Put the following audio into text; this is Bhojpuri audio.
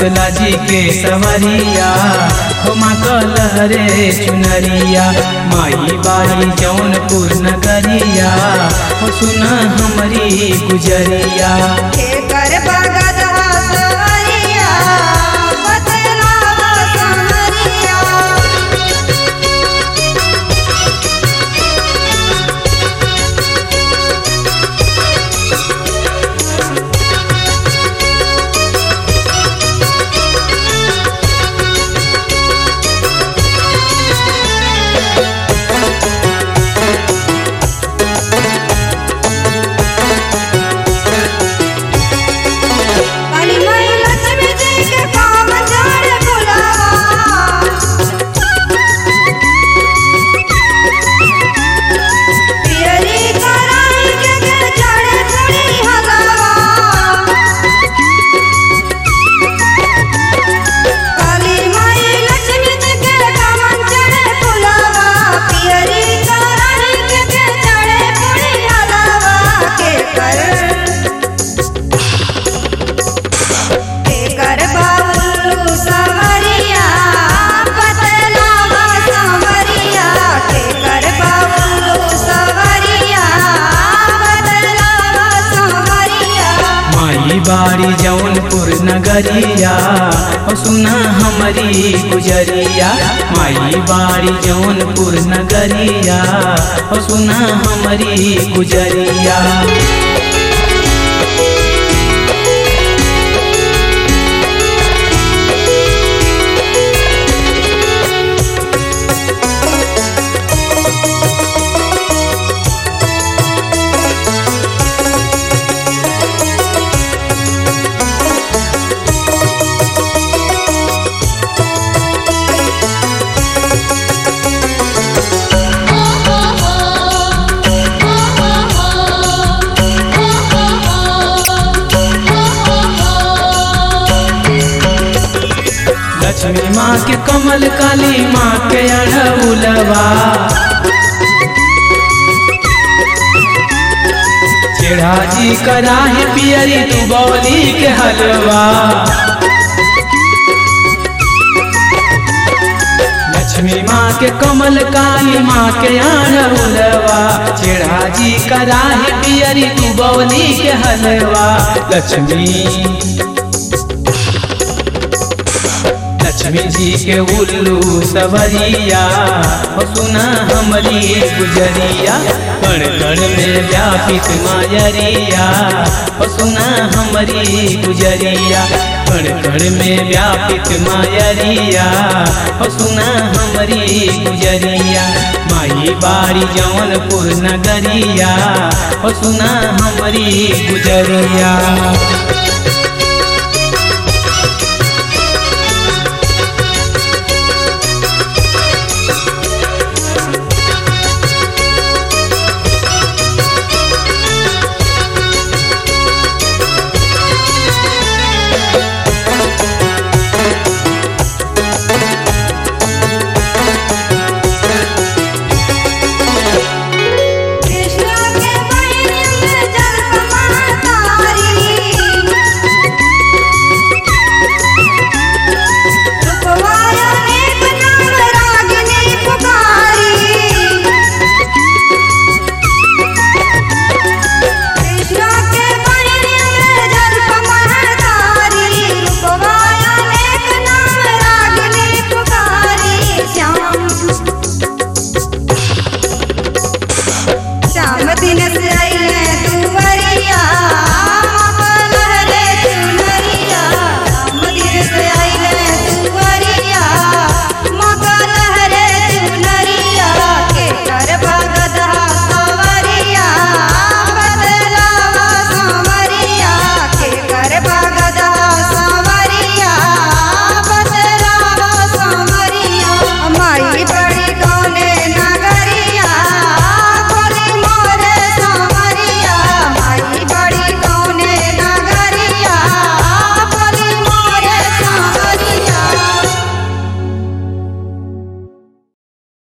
शीतला जी के सवरिया हो माँ कलहरे चुनरिया माई बारी जौनपुर नगरिया हो सुना हमारी गुजरिया एकर बगद हसरिया बतलावा समरिया काली माई लक्ष्मी जी के काम जाने बुलावा पियरी कराई के के चढ़े थोड़ी हगावा काली माई लक्ष्मी जी के काम चढ़े बुलावा पियरी कराई के के चढ़े थोड़ी हगावा के कर एकर बाबुल्लू संवरिया बतलावा संवरिया एकर बाबुल्लू संवरिया बतलावा संवरिया माई बारी जौनपुर नगरिया हो सुना हमारी गुजरिया माई बारी जौनपुर नगरिया हो सुना हमारी गुजरिया लक्ष्मी माँ के कमल काली माँ के अड़उलवा चेढ़ा जी कराही पियरी तू बौली के हलवा लक्ष्मी माँ के कमल काली माँ के अड़उलवा चेढ़ा जी कराही पियरी तू बौली के हलवा लक्ष्मी लक्ष्मी जी के उल्लू सवरिया हो सुना हमारी गुजरिया कण कण में व्यापित मायरिया हो सुना हमारी गुजरिया कण कण में व्यापित मायरिया हो सुना हमारी गुजरिया माई बारी जौनपुर नगरिया हो सुना हमारी गुजरिया कृष्ण के बहिन में जल समातारी रुपवाया एक नाम रागिनी पुकारी कृष्ण के बहिन में जल समातारी रुपवाया एक नाम रागिनी पुकारी श्याम श्याम दिन से